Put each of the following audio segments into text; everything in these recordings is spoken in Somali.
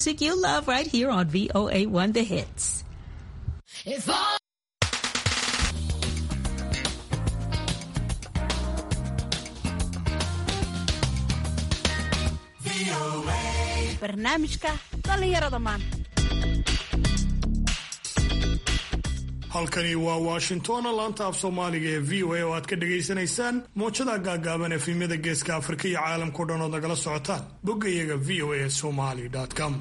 Music you love right here on VOA1 The Hits. If all barnaamijka dhallinyarada maanta halkani waa washington laanta af soomaaliga ee v o a oo aad ka dhagaysanaysaan moojada gaagaaban efimyada geeska afrika iyo caalamkao dhan ood nagala socotaan bogga iyaga v o a somali com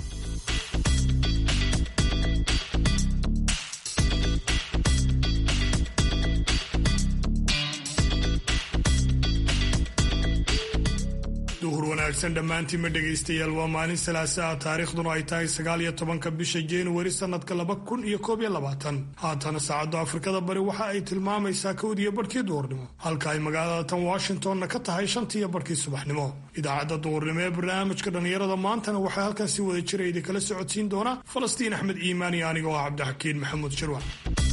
duhur wanaagsan dhammaantiinma dhegaystayaal waa maalin salaasa ah taariikhduna ay tahay sagaal iyo tobanka bisha januari sanadka laba kun iyo koob iyo labaatan haatana saacadda afrikada bari waxa ay tilmaamaysaa kowdiyo barhkii duhurnimo halka ay magaalada tan washingtonna ka tahay shantiiyo barhkii subaxnimo idaacadda duhurnimo ee barnaamijka dhallinyarada maantana waxaa halkan si wada jira idinkala socodsiin doona falastiin axmed iimaan iyo aniga oo ah cabdixakiin maxamuud shirwac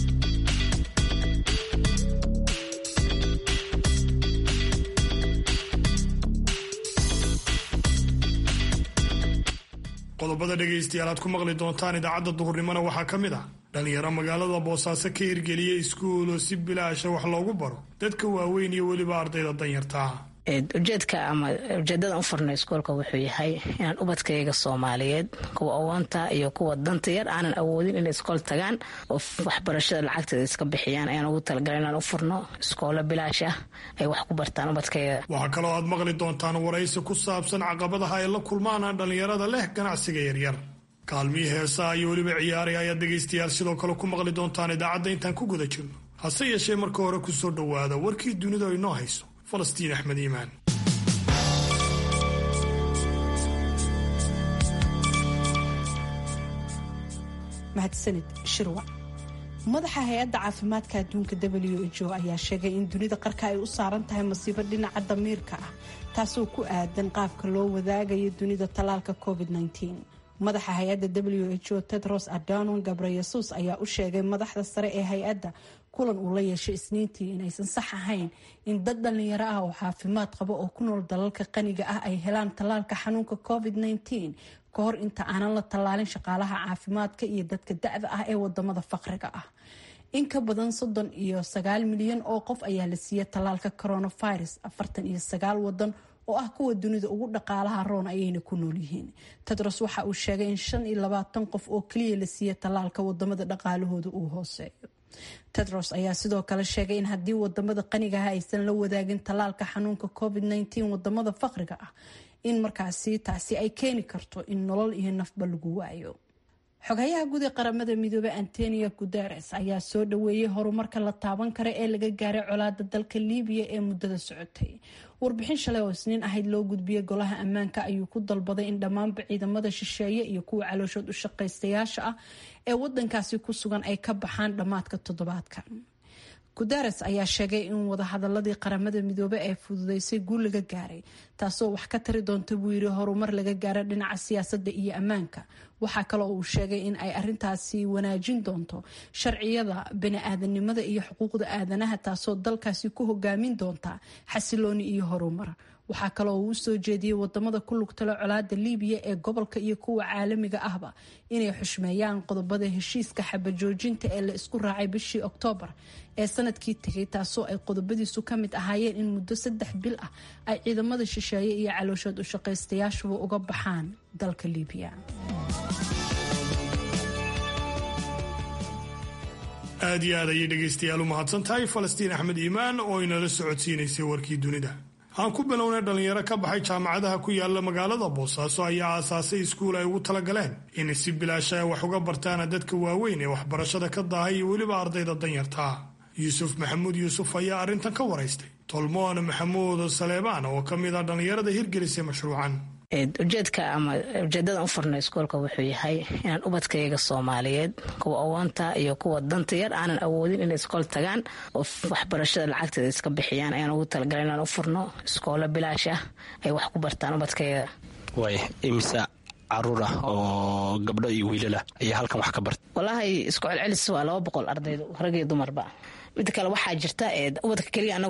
qodobada dhegaystayaal aad ku maqli doontaan idaacadda duhurnimona waxaa ka mid ah dhallinyaro magaalada boosaaso ka hirgeliyey iskuul oo si bilaasha wax loogu baro dadka waaweyn iyo weliba ardayda danyartaa ujeedka ama ujeedadan u furna iskoolka wuxuu yahay inaan ubadkayga soomaaliyeed kuwa awoonta iyo kuwa danta yar aanan awoodin inay iskool tagaan oo waxbarashada lacagteeda iska bixiyaan ayaan ugu talagalay inaan u furno iskoolo bilaash ah ay wax ku bartaan ubadkayga waxaa kaloo aad maqli doontaan waraysi ku saabsan caqabadaha ay la kulmaan dhallinyarada leh ganacsiga yaryar kaalmihii heesaha iyo weliba ciyaari ayaad dhegaystayaal sidoo kale ku maqli doontaan idaacadda intaan ku guda jirno hase yeeshee marka hore kusoo dhowaada warkii dunidu ay noo hayso falastiin axmed iimaan mahadsanid shirwac madaxa hay-adda caafimaadka adduunka w h o ayaa sheegay in dunida qarka ay u saaran tahay masiibo dhinaca damiirka ah taasoo ku aadan qaabka loo wadaagayo dunida tallaalka covid madaxa hay-adda w h o tedros adanon gabreyesus ayaa u sheegay madaxda sare ee hay-adda kulan uu la yeeshay isniintii inaysan sax ahayn in dad dhallinyaro ah oo caafimaad qaba oo ku nool dalalka qaniga ah ay helaan tallaalka xanuunka covid ka hor inta aanan la tallaalin shaqaalaha caafimaadka iyo dadka da-da ah ee wadamada faqriga ah in ka badan soddon iyo sagaal milyan oo qof ayaa la siiyey tallaalka coronavirus afartan iyo sagaal wadan oo ah kuwa dunida ugu dhaqaalaha roon ayayna ku nool yihiin tedros waxa uu sheegay in shan iyo labaatan qof oo keliya la siiyey tallaalka wadamada dhaqaalahooda uu hooseeyo tedros ayaa sidoo kale sheegay in haddii wadamada qanigaha aysan la wadaagin tallaalka xanuunka covid wadamada faqriga ah in markaasi taasi ay keeni karto in nolol iyo nafba lagu waayo xogayaha guud ee qaramada midoobey antonio guteres ayaa soo dhaweeyey horumarka la taaban kara ee laga gaaray colaada dalka liibiya ee muddada socotay warbixin shalay oo isniin ahayd loo gudbiyey golaha ammaanka ayuu ku dalbaday in dhammaanba ciidamada shisheeye iyo kuwa calooshood u shaqaystayaasha ah ee wadankaasi ku sugan ay ka baxaan dhammaadka toddobaadkan guteres ayaa sheegay in wadahadaladii qaramada midoobey ay fududeysay guul laga gaaray taasoo wax ka tari doonta buu yiri horumar laga gaara dhinaca siyaasadda iyo ammaanka waxaa kaloo uu sheegay in ay arintaasi wanaajin doonto sharciyada bani-aadanimada iyo xuquuqda aadanaha taasoo dalkaasi ku hogaamin doonta xasilooni iyo horumar waxaa kaloo uu usoo jeediyey wadamada ku lugtalo colaada liibiya ee gobolka iyo kuwa caalamiga ahba inay xushmeeyaan qodobada heshiiska xabajoojinta ee la isku raacay bishii oktoobar ee sanadkii tegay taasoo ay qodobadiisu ka mid ahaayeen in muddo saddex bil ah ay ciidamada shisheeye iyo calooshood u shaqaystayaashuba uga baxaan dalka liibiya aad iyo aad ayay dhegaystayaal u mahadsan tahay falastiin axmed iimaan oo inala socodsiinaysay warkii dunida aan ku bilownay dhallinyaro ka baxay jaamacadaha ku yaala magaalada boosaaso ayaa aasaasay iskuul ay ugu talagaleen in si bilaasha ay wax uga bartaana dadka waaweyn ee waxbarashada ka daahay iyo weliba ardayda danyartaa yuusuf maxamuud yuusuf ayaa arrintan ka waraystay tolmoon maxamuud saleebaan oo ka mid ah dhallinyarada hirgelisay mashruucan ujeedka ama ujeedadan u furna iskoolka wuxuu yahay inaan ubadkayga soomaaliyeed kuwa awoonta iyo kuwa danta yar aanan awoodin inay iskool tagaan oo waxbarashada lacagteeda iska bixiyaan ayaan ugu talagalay inaan u furno iskoolo bilaash ah ay wax ku bartaan ubadkayga way imisa caruur ah oo gabdho iyo wiilalah ayaa halkan wax ka barta walaahi isku celcelis waa laba boqol ardaydu rag iyo dumarba mida kale waxaa jirta ubadka keliya anagu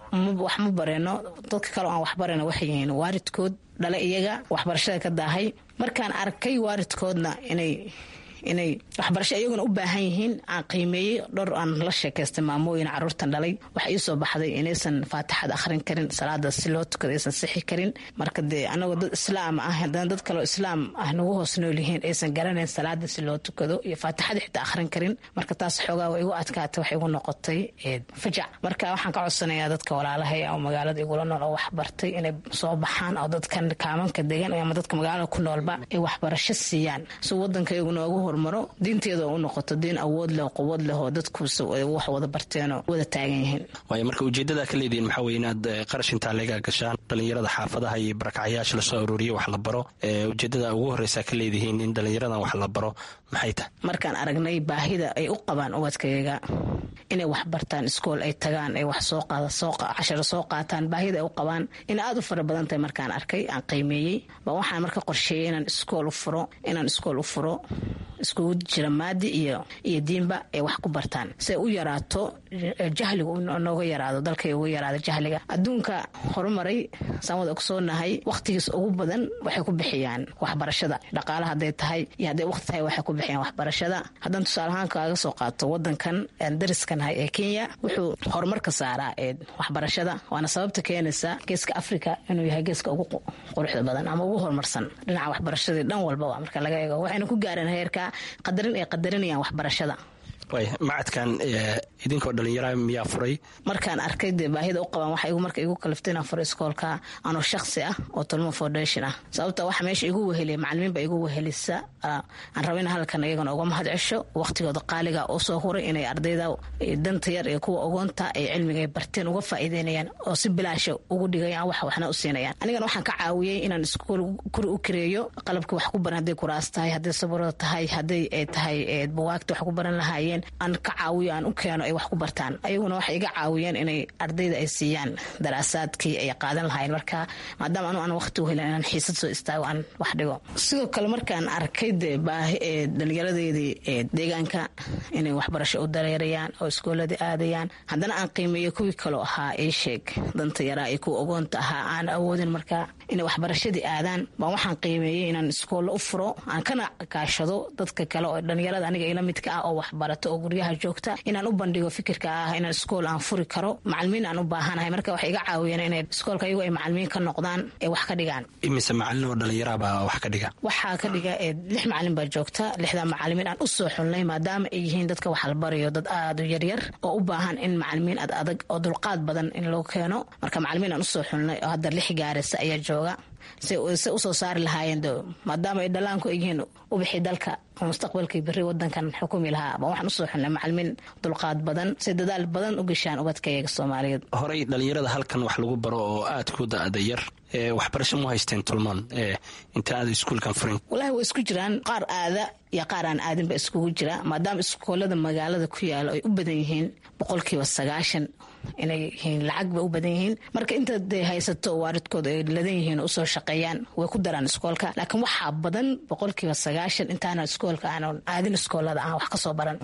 wax ma bareno dadka kale aan wax bareno waxay yihiin waaridkood dhale iyaga waxbarashada ka daahay markaan arkay waaridkoodna inay inay waxbarasho iyaguna u baahan yihiin aan qiimeeyey dhowr aan la sheekaystay maamooyin caruurtan dhalay waxa iisoo baxday inaysan faatixad akhrin karin salaada si loo tukado aysan sixi karin marka dee anagoo dad islaam ah haddana dad kaleo islaam ah nagu hoos nool yihiin aysan garanayn salaada si loo tukado iyo faatixada xitaa akhrin karin marka taas xoogaa way igu adkaatay waxay igu noqotay fajac marka waxaan ka codsanayaa dadka walaalahay oo magaalada igula nool oo wax bartay inay soo baxaan oo dadkan kaamanka degan ama dadka magaalada ku noolba ay waxbarasho siiyaan si wadanka iyagu noogu hormaro diinteeda u noqoto diin awood leh quwad leh oo dadkuus wax wada barteenoo wada taagan yihiin waayo marka ujeeddada ka leedihiin maxaa weye inaad qarash intaa leega gashaan dhalinyarada xaafadaha iyo barakacyaasha lasoo arooriye wax la baro ujeeddada ugu horreysa ka leedihiin in dhalinyaradan wax la baro maxay tahay markaan aragnay baahida ay u qabaan ubadkayaga inay wax bartaan iskool ay tagaan ay wax casharo soo qaataan baahida ay u qabaan in aada u fara badan tahay markaan arkay aan qiimeeyey baa waxaan marka qorsheeyey inaan iskool u furo inaan iskool u furo iskugu jira maadi iyo iyo diinba ay wax ku bartaan siay u yaraato jahligu nooga yaraado dalkay uga yaraado jahliga adduunka horumaray saan wada ogsoonahay wakhtigiis ugu badan waxay ku bixiyaan waxbarashada dhaqaala hadday tahay iyo hadday waqti tahay waxay ku bixiyaan waxbarashada haddaan tusaalahaan kaaga soo qaato wadankan dariskanahay ee kenya wuxuu horumarka saaraa ee waxbarashada waana sababta keenaysa geeska africa inuu yahay geeska ugu quruxda badan ama ugu horumarsan dhinaca waxbarashadii dhan walbaba marka laga eego waxayna ku gaareen heerka qadarin ay qadarinayaan waxbarashada macadkan idinkoo dhalinyara miyaa furay markaan arkay dee baahida u qabaan waxa marka igu kaliftay inaan furo iskoolka anoo shaksi ah oo tolmo foundation ah sababta waxa meesha igu weheliya macalimiinba igu wehelisa aan raba in halkan iyagana uga mahad cesho waqtigooda qaaliga u soo huray inay ardayda danta yar iyo kuwa ogoonta ay cilmiga ay barteen uga faa'iideynayaan oo si bilaasha ugu dhigayaan wax waxna u siinayaan anigana waxaan ka caawiyey inaan iskool kuri u kareeyo qalabkii wax ku baran hadday kuraas tahay hadday saburada tahay hadday ay tahay buwaagta wax ku baran lahaayeen aan ka caawiyo aan u keeno ay wax ku bartaan ayaguna waxay iga caawiyeen inay ardayda ay siiyaan daraasaadkii ay qaadan lahaayeen marka maadaama anu aan waqti u helin inaan xiisad soo istaago aan wax dhigo sidoo kale markaan arkay dee baahi ee dhallinyaradeedii ee deegaanka inay waxbarasho u dareerayaan oo iskooladii aadayaan haddana aan qiimeeyo kuwii kaloo ahaa ii sheeg danta yaraa iyo kuwa ogoonta ahaa aan awoodin marka inay waxbarashadii aadaan baan waxaan qiimeeyey inaan iskoolla u furo aan kana kaashado dadka kale oo dhallinyarada aniga ila midka ah oo waxbarato oo guryaha joogta inaan u bandhigo fikirka ah inaan iskool aan furi karo macalimiin aan u baahanahay marka waxay iga caawiyeen inay iskoolka iyagu ay macalimiin ka noqdaan ee wax ka dhigaan imise macalin oo dhallinyarabaa wax ka dhiga waxaa ka dhiga lix macalin baa joogta lixdaa macalimiin aan u soo xulnay maadaama ay yihiin dadka wax la barayo dad aada u yaryar oo u baahan in macalimiin ad adag oo dulqaad badan in loo keeno marka macalimiin aan usoo xulnay oo hadda lix gaarisa ayaa jooga se usoo saari lahaayeen maadaama ay dhalaanku ay yihiin ubixi dalka oo mustaqbalkii beri wadankan xukumi lahaa baan waxaan usoo xulnay macalimiin dulqaad badan si dadaal badan u geshaan ubadkayaga soomaaliyeed horey dhalinyarada halkan wax lagu baro oo aada ku da-da yar waxbarasho mu haysteen tulmaan inta aada iskuulkan furin walahi way isku jiraan qaar aada iyo qaar aan aadinba iskugu jira maadaama iskoolada magaalada ku yaalo ay u badan yihiin boqolkiiba sagaashan inay yihiin lacag bay u badan yihiin marka inta dee haysato waaridkooda ay ladan yihiin oo usoo shaqeeyaan way ku daraan iskoolka laakiin waxaa badan boqolkiiba sagaashan intaana iskoolka aanan aadin iskoolada aan wax kasoo baran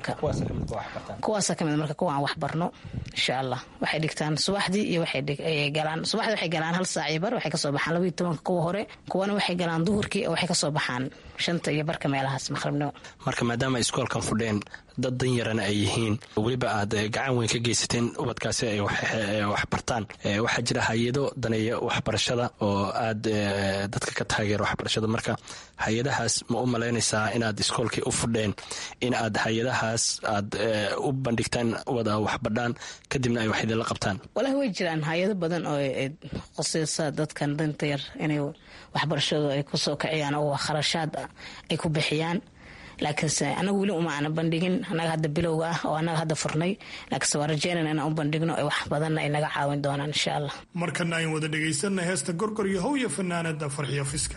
kuwaasa kamid marka kuwa aan wax barno insha allah waxay dhigtaan subaxdii iyo waxay galaan subaxdii waxay galaan hal saac iyo bar waxay kasoo baxaan labaiyo tobanka kuwa hore kuwana waxay galaan duhurkii oo waxay kasoo baxaan shanta iyo barka meelahaas maqribnimo marka maadaama ay iskoolkan fudheen dad dan yarana ay yihiin weliba aad gacan weyn ka geysateen ubadkaasi ay wax bartaan waxaa jira hay-ado daneeya waxbarashada oo aad dadka ka taageera waxbarashada marka hay-adahaas ma u malaynaysaa inaad iskoolkii u fudheen in aad hay-adahaas aad u bandhigtaan wada waxbadhaan kadibna ay wax idinla qabtaan walahi way jiraan hay-ado badan oo qoseysa dadkan danta yar inay waxbarashadu ay kusoo kiciyaan oo kharashaad ay ku bixiyaan laakiinse anagu weli uma aana bandhigin annaga hadda bilowga ah oo annaga hadda furnay laakiinse waa rajeynana inaan u bandhigno ee wax badanna ay naga caawin doonaan insha allah markana ayn wada dhegaysanay heesta gorgor iyo how iyo fanaanada farxiyo fiska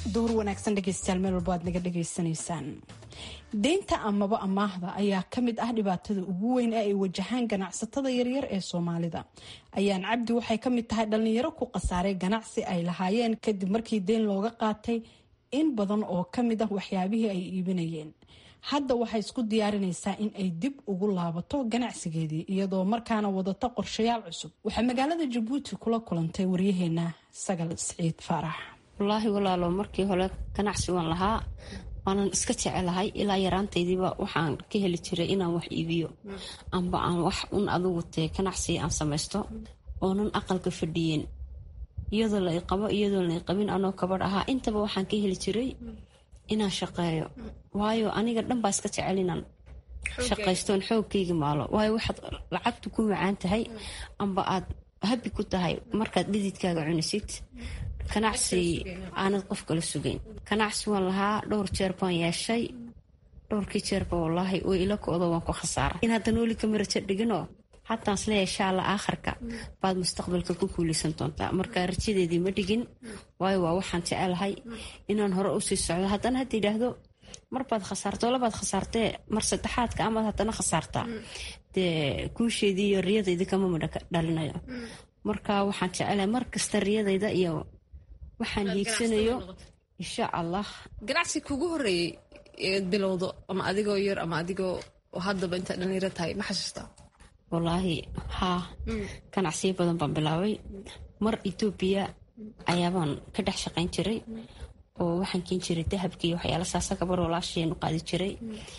duhur wanaagsan dhegeystayaal meel walba aad naga dhegaysanaysaan deynta amaba amaahda ayaa ka mid ah dhibaatada ugu weyn ee ay wajahaan ganacsatada yaryar ee soomaalida ayaan cabdi waxay ka mid tahay dhalinyaro ku khasaaray ganacsi ay lahaayeen kadib markii deyn looga qaatay in badan oo ka mid ah waxyaabihii ay iibinayeen hadda waxay isku diyaarinaysaa in ay dib ugu laabato ganacsigeedii iyadoo markaana wadata qorshayaal cusub waxaa magaalada jabuuti kula kulantay waryaheena sagal siciid faarax wallaahi walaalo markii hore ganacsi waan lahaa waanan iska jecelahay ilaa yaraantaydiiba waxaan ka heli jiray inaan wax iibiyo amba aan wax un adugu tee ganacsi aan samaysto oonan aqalka fadhiyin iyadoo la iqabo iyadoo la iqabin anoo kabadh ahaa intaba waxaan ka heli jiray inaan shaqeeyo waayo aniga dhan baa iska jecel inaan shaqaystoon xoogkayga maalo waayo waxaad lacagtu ku macaan tahay amba aad habi ku tahay markaad dhididkaaga cunisid ganacsi aanad qof kala sugayn ganacsi waan lahaa dhowr jeer baan yeeshay dhowrkii jeerba wallaahi way ila koodo waan ku khasaaray in hadda nooli kama rajo dhiginoo xataan isleeyahay insha alla aakhirka baad mustaqbalka ku kuulaysan doontaa marka rajadeedii ma dhigin waayo waa waxaan jecelahay inaan hore usii socdo haddana hadda yidhaahdo marbaad khasaarto labaad khasaartee mar saddexaadka amaad haddana khasaartaa dee guusheedii iyo riyadayda kama madha dhalinayo marka waxaan jecelahay mar kasta riyadayda iyo waxaan hiigsanayo insha allah ganacsi kugu horeeyey eed bilowdo ama adigoo yar ama adigoo haddaba intaa dhalinyaro tahay ma xasuustaa wallaahi haa ganacsiyo badan baan bilaabay mar etoobiya ayaabaan ka dhex shaqayn jiray oo waxaan keen jiray dahabkii waxyaala saasa gabar walaasheenu qaadi jiray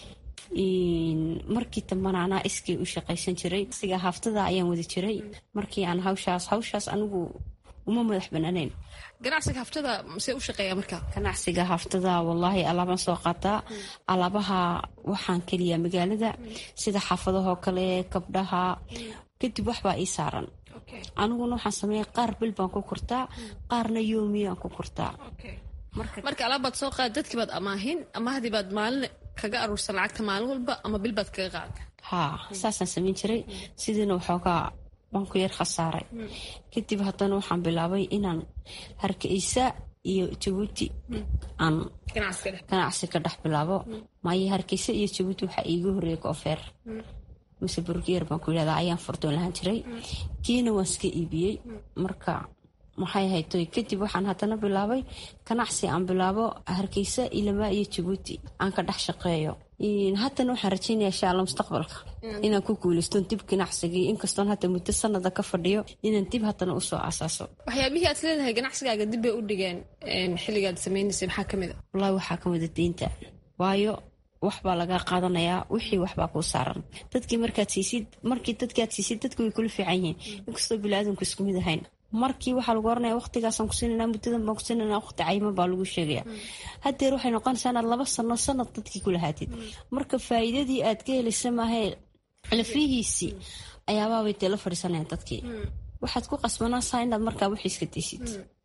markii dambana anaa iskii u shaqaysan jiray siga haftada ayaan wadi jiray markii aan hawshaas hawshaas anigu uma madax banaaneyn ganacsiga haftada see u shaqeeya marka ganacsiga haftada wallaahi alaabaan soo qaataa alaabaha waxaan keliyaa magaalada sida xaafadahoo kale gabdhaha kadib waxbaa ii saaran aniguna waxaan sameeya qaar bil baan ku kurtaa qaarna yoomiyaan ku kurtaa marka alaabaad soo qaad dadkii baad amaahin amahdii baad maalin kaga aruursan lacagta maalin walba ama bil baad kaga qaada haa saasaan samayn jiray sidiina waxoogaa waan ku yar khasaaray kadib haddana waxaan bilaabay inaan hargeysa iyo jabuuti aan ganacsi ka dhex bilaabo maayo hargeysa iyo jabuuti waxaa iigu horreeyay koofeer mise burgeer baan ku yidhahdaa ayaan furdoon lahaan jiray kiina waan iska iibiyey marka maxay haytoy kadib waxaan haddana bilaabay ganacsi aan bilaabo hargeysa ilamaa iyo jabuuti aan ka dhex shaqeeyo haddana waxaan rajeynaya insha alla mustaqbalka inaan ku guulaystoon dib ganacsigii inkastoon hadda muddo sanada ka fadhiyo inaan dib haddana usoo asaaso waxyaabihii aad leedahay ganacsigaaga dib bay u dhigeen xilligaad samaynaysay maxaa ka mid a wallaahi waxaa ka mida deynta waayo waxbaa lagaa qaadanayaa wixii waxbaa kuu saaran dadkii markaad siisid markii dadkaad siisid dadku way kula fiican yihiin inkastoo bili-aadamku isku mid ahayn markii waxaa lagu oranaya waqtigaasaan ku siinana muddadan baan ku siinana waqti cayiman baa lagu sheegaya hadeer waxay noqonaysaa inaad laba sano sanad dadkii ku lahaatid marka faa'iidadii aad ka helaysa maahee lafihiisii ayaabaabay dee la fadhiisanayaan dadkii waxaad ku qasbanaasaa inaad markaa wixii iska daysid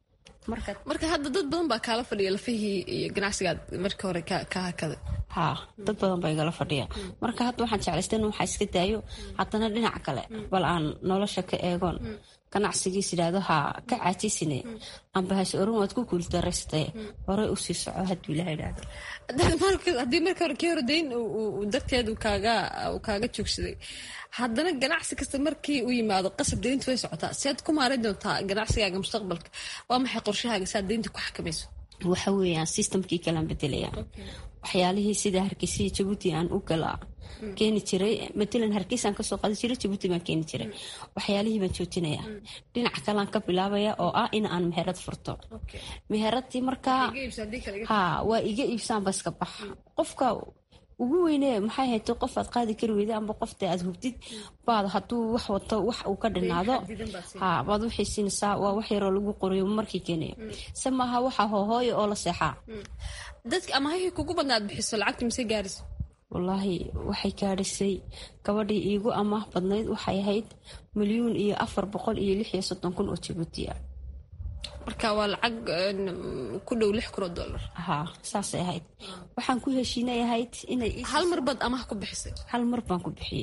marka hadda dad badan baa kaala fadhiya lafihii iyo ganacsigaad marka hore ka hakaday haa dad badan baa igala fadhiya marka hadda waxaan jeclaystay in waxaa iska daayo haddana dhinac kale bal aan nolosha ka eegoon ganacsigiis idhaahdo haa ka caajisine amba has oran waad ku guuldaraystae horey usii soco hadduu ilaha idhaahdo haddii marka hore kii hore dayn darteed kaaga joogsaday haddana ganacsi kasta markii u yimaado qasab dayntu way socotaa siaad ku maaran doontaa ganacsigaaga mustaqbalka waa maxay qorshahaaga siaad daynta ku xakamayso waxa weeyaan systemkii kalaan bedelaya waxyaalihii sida hargeysiya jabuuti aan u gala keeni jiray matalan hargeysaan kasoo qaadi jiray jabuuti baan keeni jiray waxyaalihii baan joojinaya dhinac kalaan ka bilaabaya oo ah in aan meherad furto meheradii markaa ha waa iga iibsaanba iska bax qofka ugu weyne maxay hayto qof aad qaadi kari weyda amba qofta aad hubtid baad haduu wax wato wax uu ka dhinaado ha baad waxay siinaysaa waa wax yaroo lagu qoriyo markii keenayo se maaha waxa hoohooya oo la seexaa dadka amahihii kugu badnaad bixiso lacagta mise gaarisa wallaahi waxay gaadhisay gabadhii iigu amaah badnayd waxay ahayd milyuun iyo afar boqol iyo lix iyo soddon kun oo jabuuti ah marka waa lacag ku dhow lix kun oo dollar haa saasay ahayd waxaan ku heshiinay ahayd inay hal mar baad amaah ku bixisay hal mar baan ku bixiyey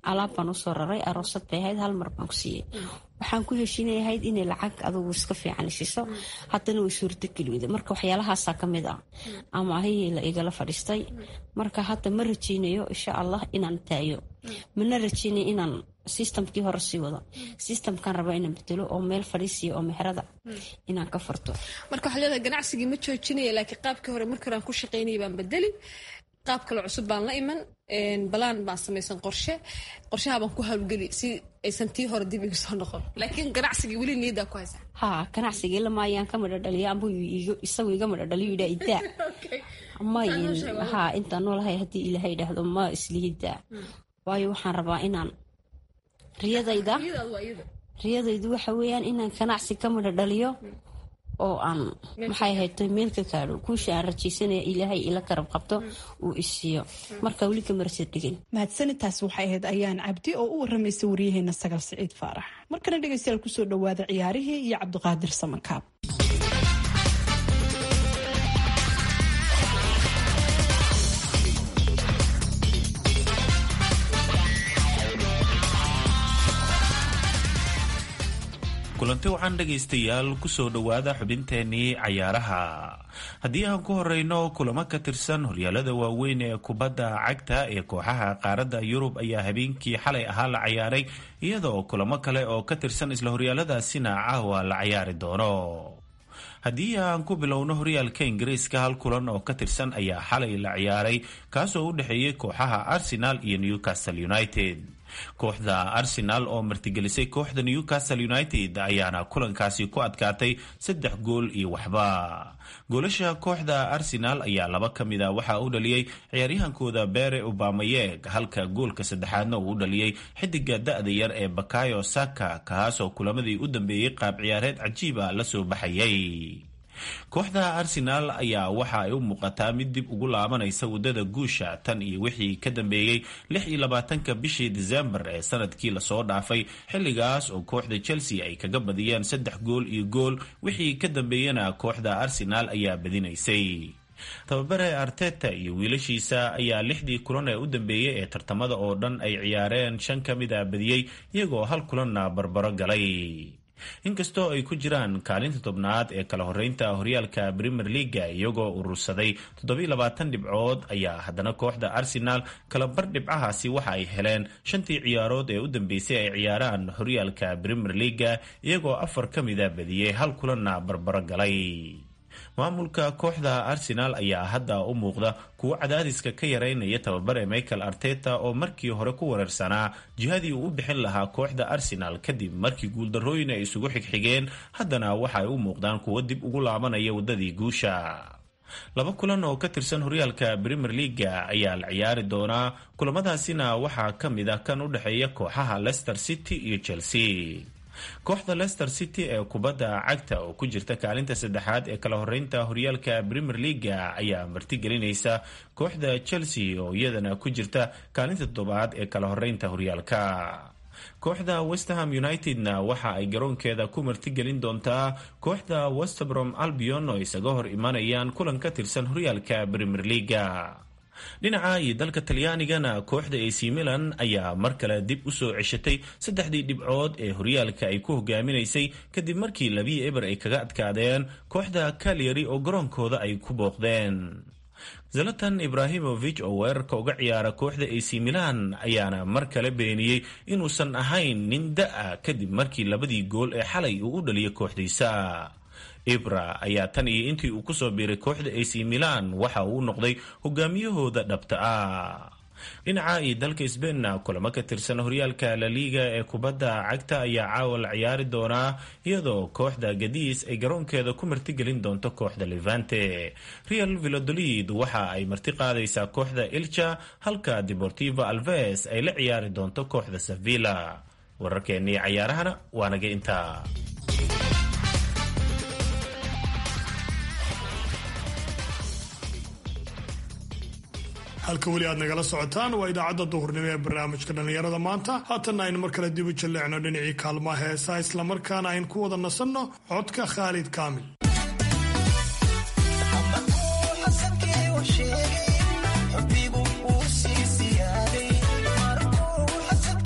alaab baan usoo raray aroosad bay ahayd hal mar baan ku siiyey waxaan ku heshiinayahayd inay lacag adugu iska fiican isiiso haddana way suurtogeli weyda marka waxyaalahaasaa ka mid ah ama ahihii la igala fadhiistay marka hadda ma rajeynayo insha allah inaan taayo mana rajeynayo inaan sistamkii hore sii wado sistamkaan rabaa inaan bedelo oo meel fadhiisiya oo mexrada inaan ka furto marka waxaa leedahay ganacsigii ma joojinaya laakiin qaabkii hore markii hore aan ku shaqaynayay baan bedeli qaab kale cusub baan la iman balaan baan samaysan qorshe qorshaha baan ku hawlgeli si aysan tii hore dib igu soo noqon laakiin ganacsigii weli niyaddaa ku haysa ha ganacsigii lamaayaan ka madhadhaliya amba isagu iga madhadhaliyo yidhaa idaa mayin ha intaan noolahay haddii ilaahay idhaahdo ma islihidaa waayo waxaan rabaa inaan riyadayda riyadaydu waxa weeyaan inaan ganacsi ka madhadhaliyo oo aan maxay ahayto meel ka gaadho guusha aan rajaysanaya ilaahay ila karab qabto uu isiiyo marka weli kamarasa dhigin mahadsanitaas waxay ahayd ayaan cabdi oo u waramaysa waryaheena sagal siciid faarax markana dhegeystayaal kusoo dhawaada ciyaarihii iyo cabdiqaadir samankaab kulanti waxaan dhegaystayaal kusoo dhowaada xubinteenii cayaaraha haddii aan ku horeyno kulamo ka tirsan horyaalada waaweyn ee kubadda cagta ee kooxaha qaaradda yurub ayaa habeenkii xalay ahaa la cayaaray iyadoo kulamo kale oo ka tirsan isla horyaaladaasina caawa la cayaari doono haddii aan ku bilowno horyaalka ingiriiska hal kulan oo ka tirsan ayaa xalay la ciyaaray kaasoo u dhexeeyey kooxaha arsenal iyo newcastle united kooxda arsenal oo martigelisay kooxda newcastle united ayaana kulankaasi ku adkaatay saddex gool iyo waxba goolasha kooxda arsenal ayaa laba ka mid a waxaa u dhaliyey ciyaaryahankooda bere obamayeg halka goolka saddexaadna uu u dhaliyey xidiga da-da yar ee bakayo saka kaasoo kulamadii u dambeeyey qaab ciyaareed cajiiba la soo baxayay kooxda arsenal ayaa waxa ay u muuqataa mid dib ugu laabanaysa wadada guusha tan iyo wixii ka dambeeyey lix iyo labaatanka bishii disembar ee sanadkii lasoo dhaafay xilligaas oo kooxda chelsea ay kaga badiyeen saddex gool iyo gool wixii ka dambeeyena kooxda arsenal ayaa badinaysay tababare arteta iyo wiilashiisa ayaa lixdii kulan ee u dambeeyey ee tartamada oo dhan ay ciyaareen shan ka mid a badiyey iyagoo hal kulanna barbaro galay inkastoo ay ku jiraan kaalinta tobnaad ee kala horeynta horyaalka premier leaga iyagoo urursaday toddobiilabaatan dhibcood ayaa haddana kooxda arsenal kalabar dhibcahaasi waxa ay heleen shantii ciyaarood ee u dambeysay ay ciyaaraan horyaalka premier leaga iyagoo afar ka mida badiyey hal kulanna barbaro galay maamulka kooxda arsenal ayaa hadda u muuqda kuwo cadaadiska ka yareynaya tababare michael arteta oo markii hore ku wareersanaa jihadii uu u bixin lahaa kooxda arsenal kadib markii guuldarooyin ay isugu xigxigeen haddana waxa ay u muuqdaan kuwo dib ugu laabanaya wadadii guusha laba kulan oo ka tirsan horyaalka premier leaga ayaa la ciyaari doonaa kulamadaasina waxaa ka mid ah kan u dhexeeya kooxaha leicester city iyo chelsea kooxda leicester city ee kubadda cagta oo ku jirta kaalinta saddexaad ee kala horeynta horyaalka premier leaga ayaa martigelinaysa kooxda chelsea oo iyadana ku jirta kaalinta toddobaad ee kala horeynta horyaalka kooxda westerham unitedna waxa ay garoonkeeda ku martigelin doontaa kooxda westbrom albion oo isaga hor imanayaan kulan ka tirsan horyaalka premier leaga dhinaca iyo dalka talyaanigana kooxda ac milan ayaa mar kale dib usoo ceshatay saddexdii dhibcood ee horyaalka ay ku hogaaminaysay kadib markii labii eber ay kaga adkaadeen kooxda kalyari oo garoonkooda ay ku booqdeen zalatan ibrahimovic oo weerarka uga ciyaara kooxda ac milan ayaana mar kale beeniyey inuusan ahayn nin da-a kadib markii labadii gool ee xalay uu u dhaliyay kooxdiisa ibra ayaa tan iyo intii uu kusoo biiray kooxda ac milan waxa uu noqday hogaamiyahooda dhabta ah dhinaca iyo dalka sbainna kulamo ka tirsan horyaalka laliga ee kubadda cagta ayaa caawa la ciyaari doonaa iyadoo kooxda gadiis ay garoonkeeda ku martigelin doonto kooxda levante real vilodolid waxa ay marti qaadaysaa kooxda ilcha halka deportivo alves ay la ciyaari doonto kooxda sevilla wararkeennii cayaarahana waa naga intaa halka weli aad nagala socotaan waa idaacadda duhurnimo ee barnaamijka dhallinyarada maanta haatanna aynu mar kale dib u jalleecno dhinacii kaalmaha heesaa islamarkaana aynu ku wada nasanno codka khaalid kaamil xubbigu uu sii siyaaday markuu xasadka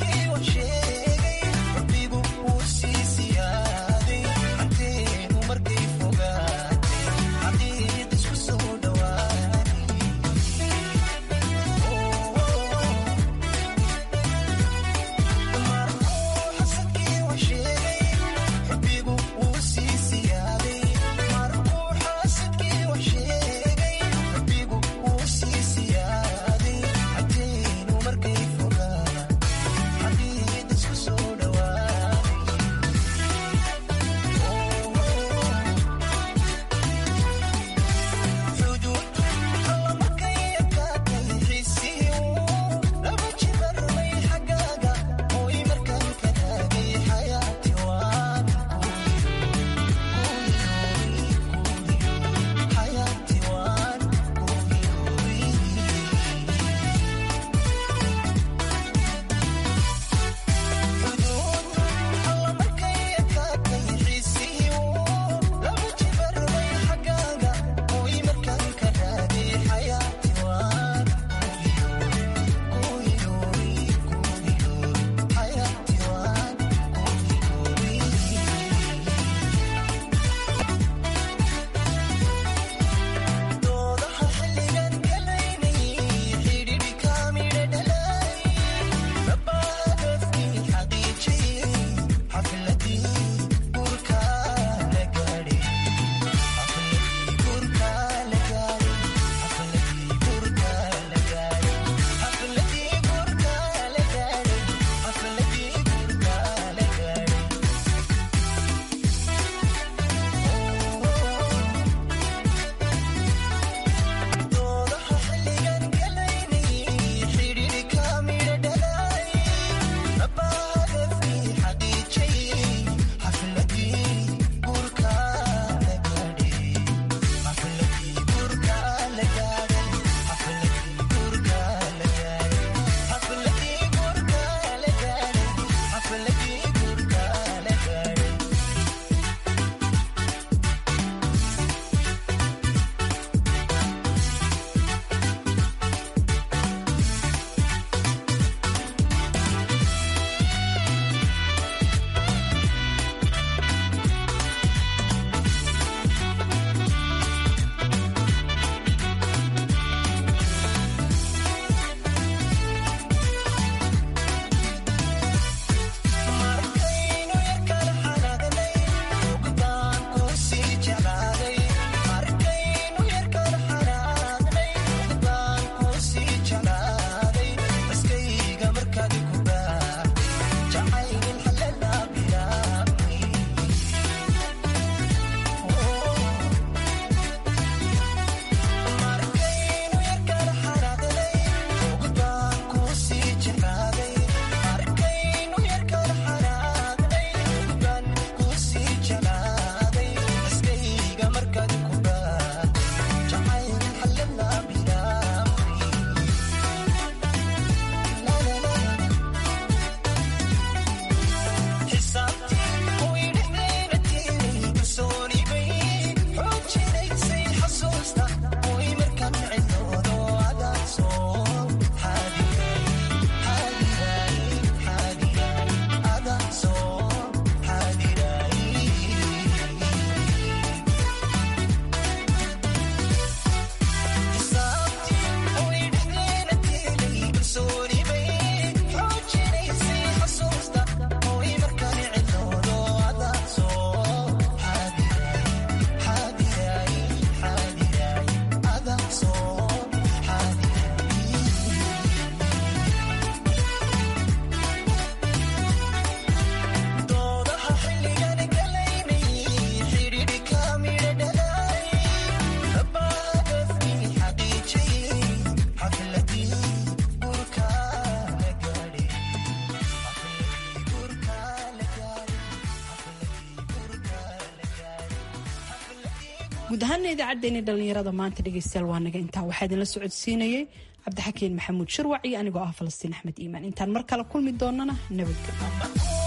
guud ahaana idaacaddeenii dhallinyarada maanta dhegaystayaal waa naga intaa waxaa idinla socodsiinayay cabdixakiin maxamuud shirwac iyo anigoo ah falastiin axmed iimaan intaan mar kale kulmi doonana nabadgelyo